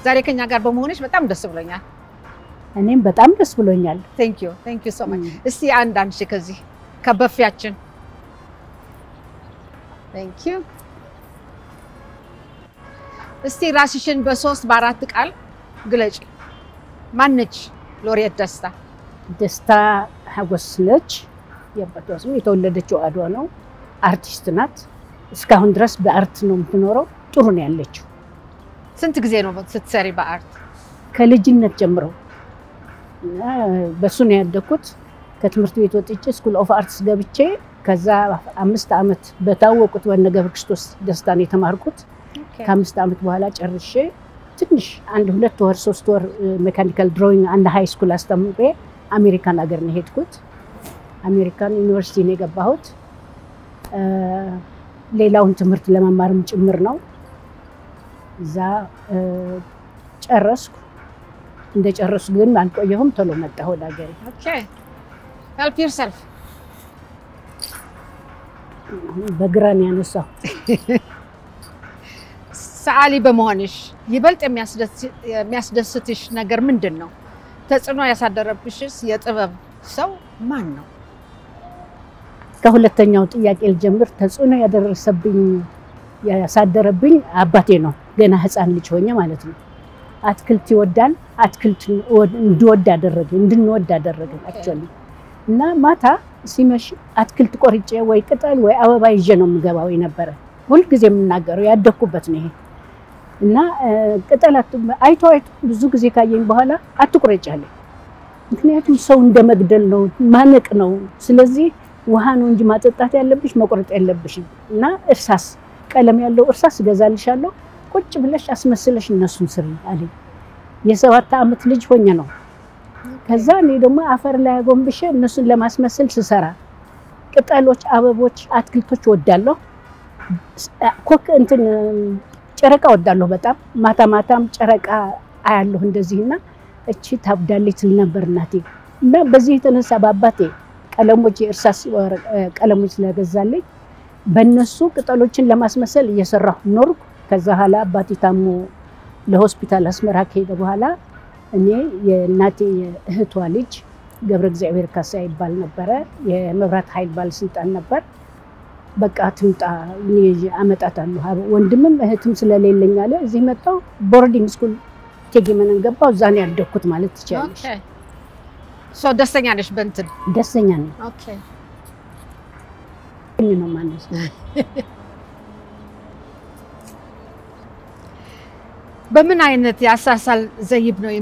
ዛሬ ከኛ ጋር በመሆንሽ በጣም ደስ ብሎኛል። እኔም በጣም ደስ ብሎኛል። ቴንክ ዩ ቴንክ ዩ ሶ ማች። እስቲ አንድ አንድ ሺህ ከዚህ ከበፊያችን ቴንክ ዩ። እስቲ ራስሽን በሶስት በአራት ቃል ግለጪ። ማነች ሎሬት ደስታ? ደስታ ሀጎስ ነች። የአባቷ ስም የተወለደችው አድዋ ነው። አርቲስት ናት። እስካሁን ድረስ በአርት ነው የምትኖረው። ጥሩ ነው ያለችው ስንት ጊዜ ነው ስትሰሪ በአርት? ከልጅነት ጀምሮ እና በሱ ነው ያደግኩት። ከትምህርት ቤት ወጥቼ ስኩል ኦፍ አርትስ ገብቼ ከዛ አምስት ዓመት በታወቁት በነ ገብረ ክርስቶስ ደስታ ነው የተማርኩት። ከአምስት ዓመት በኋላ ጨርሼ ትንሽ አንድ ሁለት ወር ሶስት ወር ሜካኒካል ድሮዊንግ አንድ ሃይ ስኩል አስተምሬ አሜሪካን ሀገር ነው የሄድኩት። አሜሪካን ዩኒቨርሲቲ ነው የገባሁት። ሌላውን ትምህርት ለመማርም ጭምር ነው። እዛ ጨረስኩ። እንደ ጨረስኩ ግን አልቆየሁም፣ ቶሎ መጣሁ ወደ ሀገሬ። ኦኬ ሄልፕ ዮርሰልፍ። በግራ ነው ያነሳው። ሰዓሊ በመሆንሽ ይበልጥ የሚያስደስትሽ ነገር ምንድን ነው? ተጽዕኖ ያሳደረብሽስ የጥበብ ሰው ማን ነው? ከሁለተኛው ጥያቄ ልጀምር። ተጽዕኖ ያደረሰብኝ ያሳደረብኝ አባቴ ነው። ገና ሕፃን ልጅ ሆኜ ማለት ነው። አትክልት ይወዳል። አትክልት እንድወድ አደረገ እንድንወድ አደረገ አክቹዋሊ። እና ማታ ሲመሽ አትክልት ቆርጬ ወይ ቅጠል ወይ አበባ ይዤ ነው የምገባው የነበረ ሁልጊዜ የምናገረው ያደግኩበት ነው ይሄ እና ቅጠል አይቶ አይቶ ብዙ ጊዜ ካየኝ በኋላ አትቁረጭ አለኝ። ምክንያቱም ሰው እንደ መግደል ነው ማነቅ ነው። ስለዚህ ውሃ ነው እንጂ ማጠጣት ያለብሽ መቁረጥ ያለብሽም። እና እርሳስ ቀለም ያለው እርሳስ እገዛልሻለሁ ቁጭ ብለሽ አስመስለሽ እነሱን ስሪ አለኝ። የሰባት ዓመት ልጅ ሆኜ ነው። ከዛ እኔ ደግሞ አፈር ላይ አጎንብሼ እነሱን ለማስመሰል ስሰራ ቅጠሎች፣ አበቦች፣ አትክልቶች ወዳለሁ። ኮክ እንትን ጨረቃ ወዳለሁ በጣም ማታ ማታም ጨረቃ አያለሁ እንደዚህ እና እቺ ታብዳለች ትል ነበር እናቴ። እና በዚህ የተነሳ በአባቴ ቀለሞች የእርሳስ ቀለሞች ስለገዛለኝ በእነሱ ቅጠሎችን ለማስመሰል እየሰራሁ ኖርኩ። ከዛ በኋላ አባቴ ታሞ ለሆስፒታል አስመራ ከሄደ በኋላ እኔ የእናቴ የእህቷ ልጅ ገብረ እግዚአብሔር ካሳ ይባል ነበረ። የመብራት ኃይል ባለስልጣን ነበር። በቃ ትምጣ እኔ አመጣታለሁ። ወንድምም እህትም ስለሌለኝ አለ እዚህ መጣሁ። ቦርዲንግ ስኩል እቴጌ መነን ገባሁ። እዛ ነው ያደግኩት ማለት ትችላለሽ። ሶ ደስተኛ ነሽ በእንትን? ደስተኛ ነኝ። ኦኬ ነው ማነስ በምን አይነት የአሳሳል ዘይብ ነው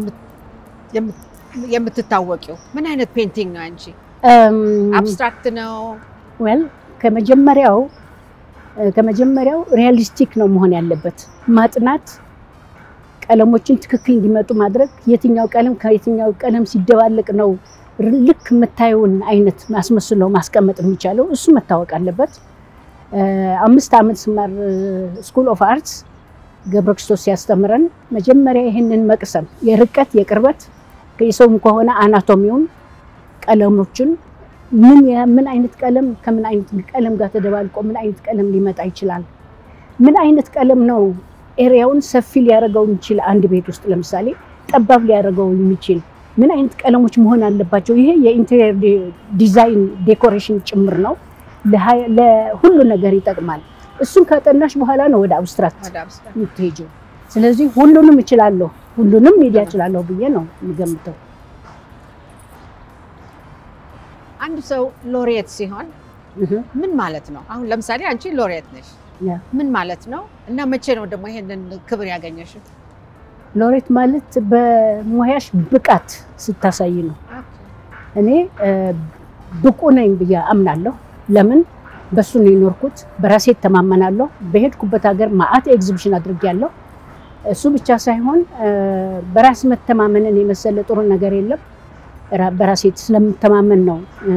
የምትታወቂው? ምን አይነት ፔንቲንግ ነው አንቺ? አብስትራክት ነው? ዌል ከመጀመሪያው ከመጀመሪያው ሪያሊስቲክ ነው መሆን ያለበት። ማጥናት፣ ቀለሞችን ትክክል እንዲመጡ ማድረግ፣ የትኛው ቀለም ከየትኛው ቀለም ሲደባለቅ ነው ልክ የምታየውን አይነት ማስመስለው ማስቀመጥ የሚቻለው እሱ መታወቅ አለበት። አምስት ዓመት ስማር ስኩል ኦፍ አርትስ ገብረ ክርስቶስ ሲያስተምረን መጀመሪያ ይህንን መቅሰም የርቀት የቅርበት የሰውም ከሆነ አናቶሚውን ቀለሞችን ምን ምን አይነት ቀለም ከምን አይነት ቀለም ጋር ተደባልቆ ምን አይነት ቀለም ሊመጣ ይችላል? ምን አይነት ቀለም ነው ኤሪያውን ሰፊ ሊያደርገው የሚችል አንድ ቤት ውስጥ ለምሳሌ ጠባብ ሊያደርገው የሚችል ምን አይነት ቀለሞች መሆን አለባቸው? ይሄ የኢንቴሪየር ዲዛይን ዴኮሬሽን ጭምር ነው። ለሁሉ ነገር ይጠቅማል። እሱን ካጠናሽ በኋላ ነው ወደ አብስትራክት የምትሄጂው። ስለዚህ ሁሉንም እችላለሁ፣ ሁሉንም ሚዲያ እችላለሁ ብዬ ነው የምገምተው። አንድ ሰው ሎሬት ሲሆን ምን ማለት ነው? አሁን ለምሳሌ አንቺ ሎሬት ነሽ፣ ምን ማለት ነው? እና መቼ ነው ደግሞ ይሄንን ክብር ያገኘሽው? ሎሬት ማለት በሙያሽ ብቃት ስታሳይ ነው። እኔ ብቁ ነኝ ብዬ አምናለሁ። ለምን በሱ ነው የኖርኩት። በራሴ እተማመናለሁ። በሄድኩበት ሀገር ማአት ኤግዚቢሽን አድርጌያለሁ። እሱ ብቻ ሳይሆን በራስ መተማመንን የመሰለ ጥሩ ነገር የለም። በራሴ ስለምተማመን ነው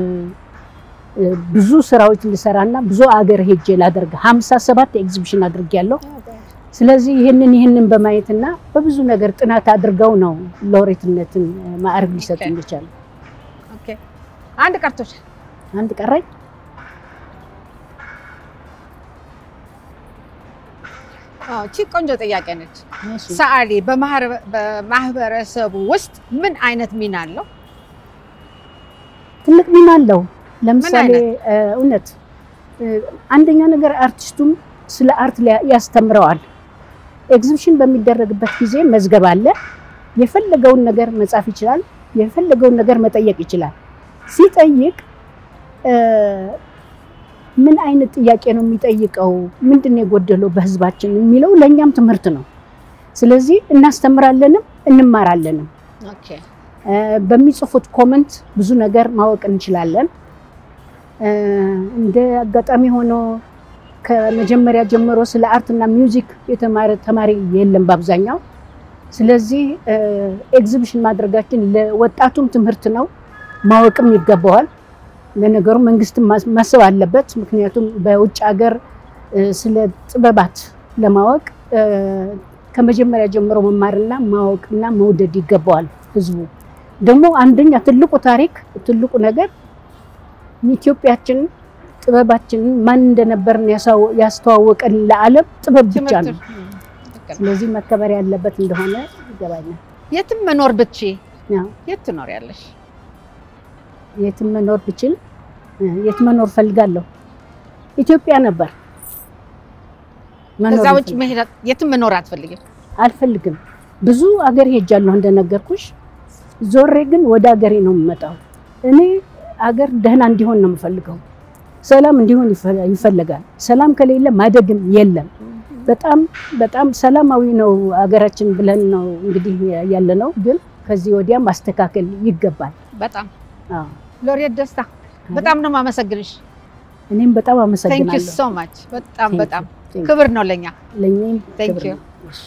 ብዙ ስራዎች ልሰራና ብዙ አገር ሄጄ ላደርግ ሀምሳ ሰባት ኤግዚቢሽን አድርጌያለሁ። ስለዚህ ይህንን ይህንን በማየትና በብዙ ነገር ጥናት አድርገው ነው ሎሬትነትን ማዕረግ ሊሰጡ ይቻላል። አንድ ቀርቶሻል። አንድ ቀረኝ። አዎ፣ እቺ ቆንጆ ጥያቄ ነች። ሰዓሊ በማህረ- በማህበረሰቡ ውስጥ ምን አይነት ሚና አለው? ትልቅ ሚና አለው። ለምሳሌ አይነት? እ፣ እውነት እ፣ አንደኛ ነገር አርቲስቱም ስለ አርት ሊያ- ያስተምረዋል። ኤግዚቢሽን በሚደረግበት ጊዜ መዝገብ አለ። የፈለገውን ነገር መጻፍ ይችላል። የፈለገውን ነገር መጠየቅ ይችላል። ሲጠይቅ እ፣ ምን አይነት ጥያቄ ነው የሚጠይቀው? ምንድን ነው የጎደለው በህዝባችን የሚለው ለእኛም ትምህርት ነው። ስለዚህ እናስተምራለንም እንማራለንም። ኦኬ እ፣ በሚጽፉት ኮመንት ብዙ ነገር ማወቅ እንችላለን። እ፣ እንደ አጋጣሚ ሆኖ ከመጀመሪያ ጀምሮ ስለ አርትና ሚውዚክ የተማረ ተማሪ የለም በአብዛኛው። ስለዚህ እ፣ ኤግዚቢሽን ማድረጋችን ለወጣቱም ትምህርት ነው፣ ማወቅም ይገባዋል። ለነገሩ መንግስትም ማስ- ማሰብ አለበት። ምክንያቱም በውጭ ሀገር እ፣ ስለ ጥበባት ለማወቅ እ፣ ከመጀመሪያ ጀምሮ መማርና ማወቅና መውደድ ይገባዋል ህዝቡ። ደግሞ አንደኛ ትልቁ ታሪክ ትልቁ ነገር ኢትዮጵያችን ጥበባችንን ማን እንደነበርን ያሳው- ያስተዋወቀን ለዓለም ጥበብ ብቻ ትምህርት ነው። እም፣ ልክ ነው። ስለዚህ መከበር ያለበት እንደሆነ ይገባኛል። የትም መኖር ብትቺ ያው የት ትኖሪያለሽ? የትም መኖር ብችል እ፣ የት መኖር ፈልጋለሁ? ኢትዮጵያ ነበር መኖር ከዛ ውጭ የምፈልገው። መሄድ አት- የትም መኖር አትፈልጊም? አልፈልግም። ብዙ አገር ሄጃለሁ እንደነገርኩሽ። ዞሬ ግን ወደ አገሬ ነው የምመጣው። እኔ አገር ደህና እንዲሆን ነው የምፈልገው። ሰላም እንዲሆን ይፈ- ይፈለጋል። ሰላም ከሌለ ማደግም የለም። በጣም በጣም ሰላማዊ ነው አገራችን ብለን ነው እንግዲህ ያለ ነው። ግን ከዚህ ወዲያ ማስተካከል ይገባል። በጣም አዎ። ሎሬት ደስታ በጣም ነው የማመሰግንሽ። እኔም በጣም ቴንክ ዩ አመሰግናለሁ። ሶ ማች። በጣም Thank you. በጣም Thank you. ክብር ነው ለኛ። ለእኔም Thank ክብር you. ነው። እሺ።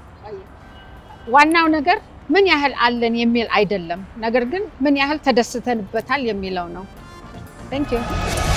ዋናው ነገር ምን ያህል አለን የሚል አይደለም፣ ነገር ግን ምን ያህል ተደስተንበታል የሚለው ነው። ቴንክ ዩ